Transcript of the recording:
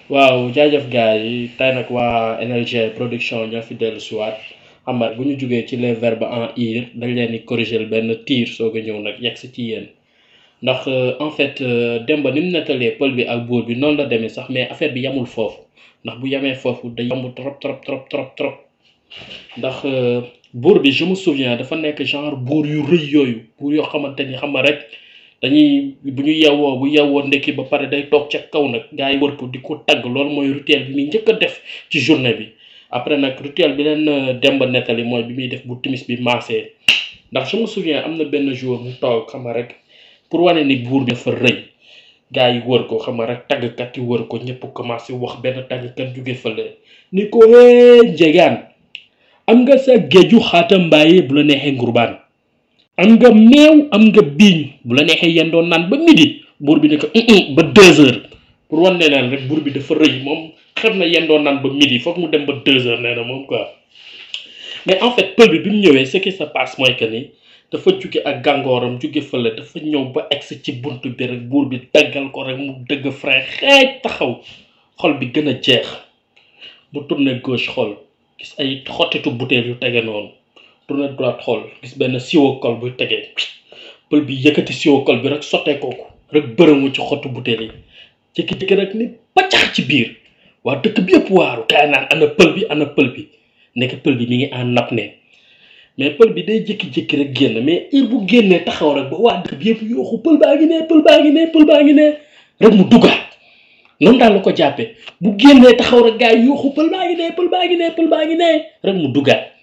waaw jaajëf gars yi tey nag waa NLG production ñoo fi dellu si waat xam nga bu ñu jugee ci les verbes en ir dañ leen di corriger benn tiir soog a ñëw nag yegg si ci yéen ndax en fait Demba ni mu nettalee pël bi ak buur bi noonu la demee sax mais affaire bi yamul foofu ndax bu yamee foofu day yomb trop trop trop trop trop ndax buur bi je me souviens dafa nekk genre buur yu rëy yooyu buur yoo xamante ni xam nga rek. dañuy bu ñu yewwoo bu yewwoo ndekki ba pare day toog ca kaw nag gars yi wër ko di ko tagg loolu mooy rituel bi muy njëkk a def ci journée bi après nag rituel bi leen Demba nettali mooy bi muy def bu timis bi maasee ndax je me souviens am na benn jour mu toog xam nga rek pour wane ni buur bi dafa rëy gars yi wër ko xam nga rek taggkat yi wër ko ñëpp commencé wax benn taggkat jóge fële ni ko hee njegaan am nga sa géeju xaata mbaaye bu la neexee ngurbaan am nga meew am nga biiñ bu la neexee yéen doon naan ba midi buur bi ne ko ba deux heures pour wan ne leen rek buur bi dafa rëy moom xam na yéen doon naan ba midi foog mu dem ba deux heures nee na moom quoi mais en fait pël bi bi mu ñëwee ce qui se passe mooy que ni dafa jóge ak gàngooram jóge fële dafa ñëw ba egsi ci bunt bi rek buur bi daggal ko rek mu dëgg frein xeej taxaw xol bi gën a jeex mu tourné gauche xool gis ay xottitu butéel yu tege noonu tourné droite xool gis benn siwo kol bu tegee pël bi yëkkati siwo kol bi rek sottee kooku rek bërëmu ci xottu butéel yi jékki-jékki rek ni paccax ci biir waa dëkk bi yëpp waaru kaay naan ana pël bi ana pël bi nekk pël bi mi ngi en apnée mais pël bi day jékki-jékki rek génn mais heure bu génnee taxaw rek ba waa dëkk bi yëpp yooxu pël baa ngi ne pël baa ngi ne pël baa ngi ne rek mu duggaat noonu daal la ko jàppee bu génnee taxaw rek gars yi yooxu pël baa ngi ne pël baa ngi ne pël baa ngi ne rek mu duggaat